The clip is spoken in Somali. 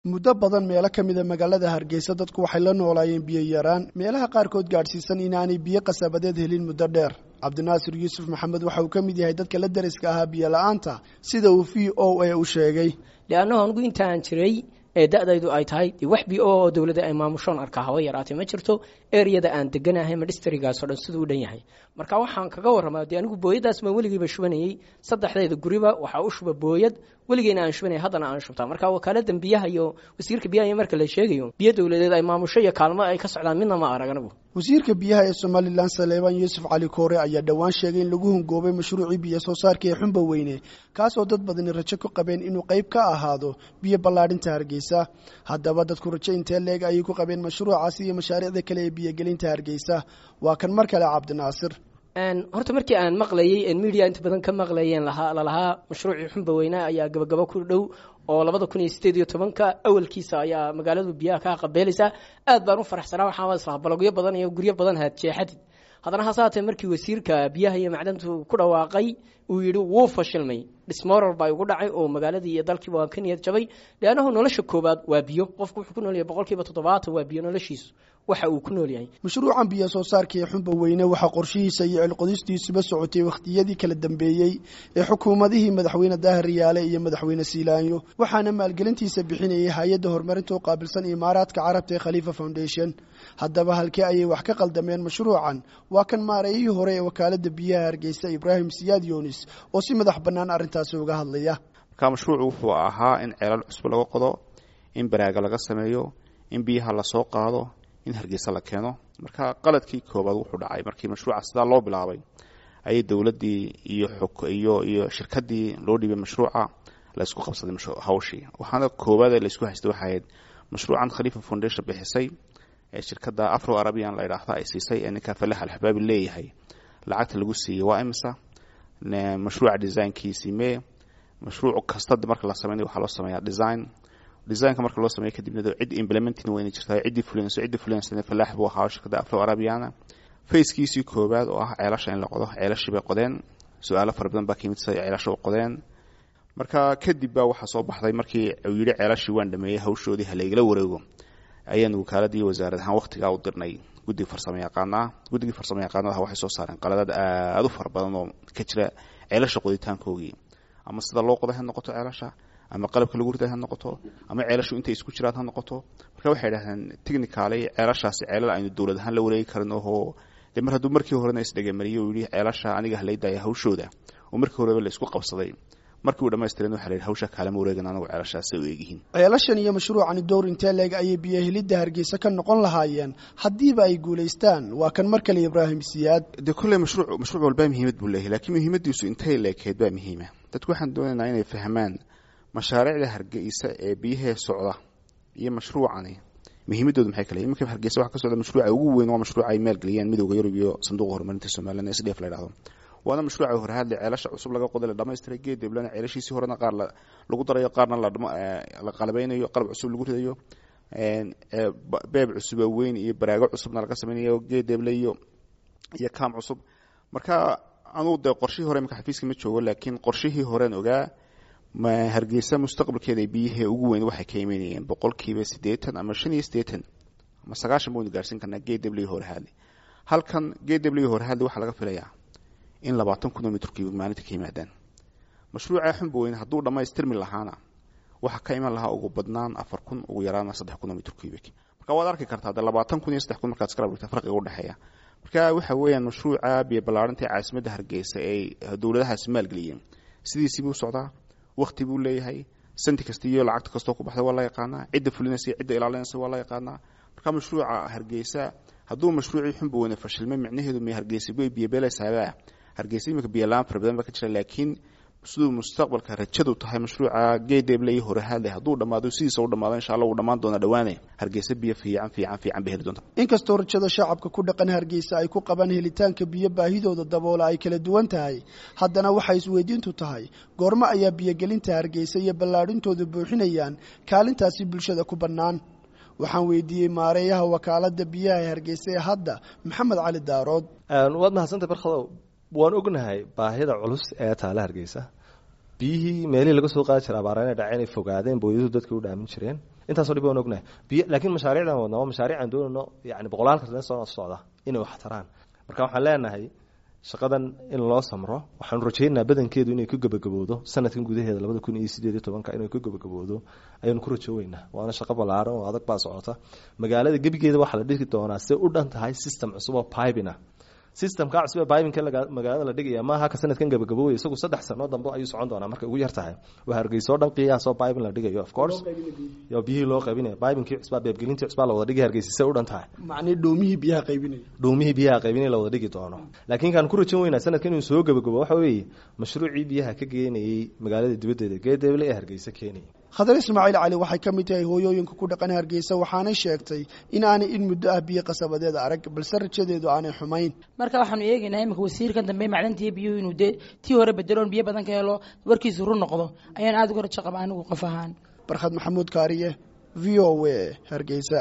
muddo badan meelo ka mida magaalada hargeysa dadku waxay la noolaayeen biyo yaraan meelaha qaarkood gaadhsiisan inaanay biyo qasabadeed helin muddo dheer cabdinaasir yuusuf maxamed waxa uu ka mid yahay dadka la deriska ahaa biyo la-aanta sida uu v o a u sheegay leannahu anigu intaan jiray ee da-daydu ay tahay wax bi o oo dowladda ay maamushoon arkaa haba yaraatay ma jirto ereyada aan deganahay ma dhistrigaasoo dhan siduu u dhan yahay marka waxaan kaga warramaa dee anigu booyadaas baan weligiiba shubanayey saddexdeeda guriba waxaa u shuba booyad weligeyna aan shubanaya haddana aan shubtaa marka wakaalada biyaha iyo wasiirka biyaha iyo marka la sheegayo biyo dowladeed ay maamusho iyo kaalmo ay ka socdaan midna ma arag anigu wasiirka biyaha ee somalilan saleebaan yuusuf cali koore ayaa dhowaan sheegay in lagu hungoobay mashruucii biyo soo saarka ee xumba weyne kaasoo dad badani rajo ku qabeen inuu qayb ka ahaado biyo ballaadhinta hargeysa haddaba dadku rajo intee leeg ayay ku qabeen mashruucaasi iyo mashaariicda kale ee biyogelinta hargeysa waa kan mar kale cabdinaasir horta markii aan maqlayey media inta badan ka maqlayeen lalahaa mashruucii xumba weyne ayaa gabagabo ku dhow oo labada kun iyo sideed iyo tobanka awalkiisa ayaa magaaladu biyaha ka qabeelaysaa aad baan u faraxsanaa waxaa islaa balogyo badan iyo guryo badan haad jeexadid haddana hase haatee markii wasiirka biyaha iyo macdantu ku dhawaaqay uu yidhi wuu fashilmay dhismoral baa igu dhacay oo magaaladii iyo dalkiiba waan ka niyad jabay leannahu nolosha koowaad waa biyo qofku wuxuu ku nool yahay boqol kiiba toddobaatan waa biyo noloshiisu waxa uu ku nool yahay mashruucan biyo soo saarka ee xumba weyne waxaa qorshihiisa iyo cilqodistiisuba socotay wakhtiyadii kala dambeeyey ee xukuumadihii madaxweyne daahir riyaale iyo madaxweyne siilaanyo waxaana maalgelintiisa bixinayay hay-adda horumarinta u qaabilsan imaaraadka carabta ee khaliifa foundation haddaba halkee ayay wax ka qaldameen mashruucan waa kan maareeyihii hore ee wakaalada biyaha hargeysa ibraahim siyaad yunis oo si madax bannaan arrintaasi uga hadlaya marka mashruucu wuxuu ahaa in ceelal cusub laga qodo in baraaga laga sameeyo in biyaha lasoo qaado in hargeysa la keeno marka qaladkii koobaad wuxuu dhacay markii mashruuca sidaa loo bilaabay ayay dowladdii iyo iyo iyo shirkadii loo dhiibay mashruuca la isku qabsaday hawshii waxaana koowaad ee laisku haystay waxay ahayd mashruucan khaliifa foundation bixisay ee shirkadda afro arabian la yidhaahda ay siisay ee ninka falax alxabaabi leeyahay lacagta lagu siiyey waa imisa mashruuca designkiisii mee mashruuc kasta marka la sameynay waxaa loo sameeyaa design designka marka loo sameeyo kadibna cid implementing wayna jirtaa ciddii fulinayso ciddii fulinaysa falaax buu ahaa shirkadda afro arabiana fackiisii koowaad oo ah ceelasha in la qodo ceelashii bay qodeen su-aalo fara badan baa ka yimid sida ceelasha u qodeen marka kadib baa waxaa soo baxday markii uu yidhi ceelashii waan dhameeyey hawshoodii halaygala wareego ayaan wakaaladii wasaarad ahaan waqtigaa u dirnay guddiga farsamo yaqaanaa guddigii farsamo yaqaanadaha waxay soo saareen qaladaad aada u fara badan oo ka jira ceelasha qoditaankoogii ama sida loo qoday ha noqoto ceelasha ama qalabka lagu riday ha noqoto ama ceelashu intay isku jiraan ha noqoto marka waxay idhahdeen technically ceelashaasi ceelal aynu dowlad ahaan la wareegi karin oo de mar hadduu markii horena isdhegamariyo uu yihi ceelasha aniga halaydaya hawshooda oo markii horeba la isku qabsaday markii uu dhamaystiran waxa la yidhi hawsha kaalama wareegan anagu ceelashaasay u eegyihiin ceelashan iyo mashruucani dowr intee leeg ayay biyo helidda hargeysa ka noqon lahaayeen haddiiba ay guulaystaan waa kan mar kale ibraahim siyaad dee kolley mashruuc mashruuc walbaa muhiimad buu leeyahay laakiin muhiimadiisu intay leekeed baa muhiima dadku waxaan doonaynaa inay fahmaan mashaariicda hargeysa ee biyahee socda iyo mashruucani muhiimadoodu maxay kale iminka hargeysa waxa ka socda mashruuca ugu weyn waa mashruuca ay maalgeliyeen midowda yurub iyo sanduuqa horumarinta somalilan s d f la yidhahdo waana mashruuca horahadle ceelasha cusub laga qoday la dhamaystiray geed deblana ceelashiisii horena qaar lagu darayo qaarna la qalabeynayo qalab cusub lagu ridayo beeb cusuba weyn iyo baraago cusubna laga sameynayo geed deble iyo iyo kaam cusub marka anugu dee qorshihii hore imika xafiiska ma joogo laakiin qorshihii horean ogaa hargeysa mustaqbalkeeda biyihii ugu weyn waxay ka imanayeen boqolkiiba siddeetan ama shan iyo siddeetan ama sagaashan baynu gaarsiin karnaa geed deble horahadle halkan geed deble horahadle waxaa laga filayaa in labaatan kun oo mitrkiiba maalinta ka yimaadaan mashruuca xumba weyne hadduu dhammaystirmi lahaana waxaa ka iman lahaa ugu badnaan afar kun ugu yaraana saddex kun oo mitrkiibik marka waad arki kartaa de labaatan kun iyo saddex kun markaad iskala dhigta farqiga udhexeeya marka waxa weeyaan mashruuca biyo ballaarinta ee caasimadda hargeysa ay dowladahaasi maalgeliyeen sidiisii buu socdaa wakti buu leeyahay santi kasta iyo lacagta kastoo ku baxday waa la yaqaanaa cidda fulinaysa cidda ilaalinaysa waa la yaqaanaa marka mashruuca hargeysa hadduu mashruucii xumba weyne fashilmay micnaheedu may hargeysa bay biyobeelaysaaba hargeysa imika biyolaan fara badan baa ka jira laakiin siduu mustaqbalka rajadu tahay mashruuca geedeble iyo horahadle hadduu dhammaado sidiisa u dhamaado insha allah uu dhammaan doona dhawaane hargeysa biyo fiican fiican fiican bay heli doonta inkastoo rajada shacabka ku dhaqan hargeysa ay ku qabaan helitaanka biyo baahidooda daboola ay kala duwan tahay haddana waxay isweydiintu tahay goormo ayaa biyogelinta hargeysa iyo ballaadhintooda buuxinayaan kaalintaasi bulshada ku bannaan waxaan weydiiyey maareeyaha wakaalada biyaha ee hargeysa ee hadda maxamed cali daarood waad mahadsantay barkadow waan ognahay baahida culus ee taale hargeysa biyihii meelihii laga soo qaadi jira abaara inay dhaceen ay fogaadeen booyadu dadka u dhaamin jireen intaasoo dhib waan ognahay biyo laakiin mashaariicdan wadna waa mashaariic aan doonayno yani boqolaalka sane soo socda inay wax taraan marka waxaan leenahay shaqadan in loo samro waxaanu rajaynaynaa badankeedu inay ku gebagaboodo sanadkan gudaheeda labada kun iyo sideed iyo tobanka inay ku gebagaboodo ayaanu ku rajooweynaa waana shaqo ballaaran oo adag baa socota magaalada gebigeeda waxaa la dhigi doonaa se u dhan tahay system cusub oo pibina systemka cusub ee bibinka magaalada la dhigaya maaha ka sanadkan gabagabowaya isagu saddex sano dambe ayuu socon doonaa markay ugu yar tahay waa hargeysa oo dhan qiyaasoo bibin la dhigayo of course yo biyihii loo qaybinaya bibinkii cusbaa beebgelintii cusbaa la wada dhigay hargeysa se u dhan tahay macnii dhoomihii biyaha qaybinaya dhuumihii biyaha qaybinay la wada dhigi doono laakiin kaan ku rajan weynaa sanadkan inuu soo gabagabo waxa weeye mashruucii biyaha ka geenayey magaalada dibaddeeda geedeble ee hargeysa keenaya khadar ismaaciil cali waxay ka mid tahay hooyooyinka ku dhaqan hargeysa waxaanay sheegtay in aanay in muddo ah biyo qasabadeed arag balse rajadeedu aanay xumayn marka waxaanu eegaynaa imika wasiirkan dambe macdantiiyo biyuhu inuu dee tii hore bedeloon biyo badan ka helo warkiisu run noqdo ayaan aada uga rajo qaba anigu qof ahaan barkhad maxamuud kaariye v o a hargeysa